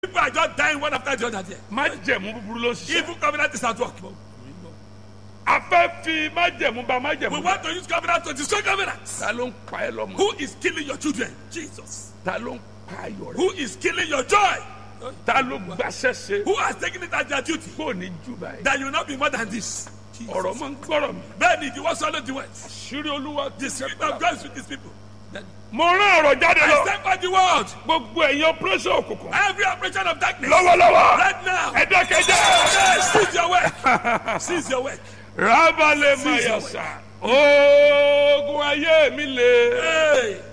People are just dying one after the other there. májẹ̀mú búburú ló ń ṣiṣẹ́. Evil covenant is at work. a fẹ́ fi májẹ̀mú ba májẹ̀mú. We want to use covenant to destroy covenant. ta ló ń pa ẹ́ lọ́mọ. Who is killing your children? Jesus. ta ló ń pa ayọ̀ rẹ̀. Who is killing your joy? ta ló gbaṣẹ́ ṣe. Who has taken it as their duty? kò ní jù báyìí. That you will not be more than this. ọ̀rọ̀ máa ń gbọ́rọ̀ mi. Bẹ́ẹ̀ni ìdíwọ́ sọ́lọ́ di wẹ̀. ṣírí olúwa The spirit of God is with his people. mo rán ọ̀rọ̀ jáde I lọ. stand by the word. gbogbo ẹ̀yin operation òkùnkùn. Every operation of darkness. lọ́wọ́lọ́wọ́. Right now. ẹ dákẹ́jẹ́. Yes, Seize your work. Seize your work. rábàlẹ̀ Seize your mayasa. oògùn ayé mi le. Hey.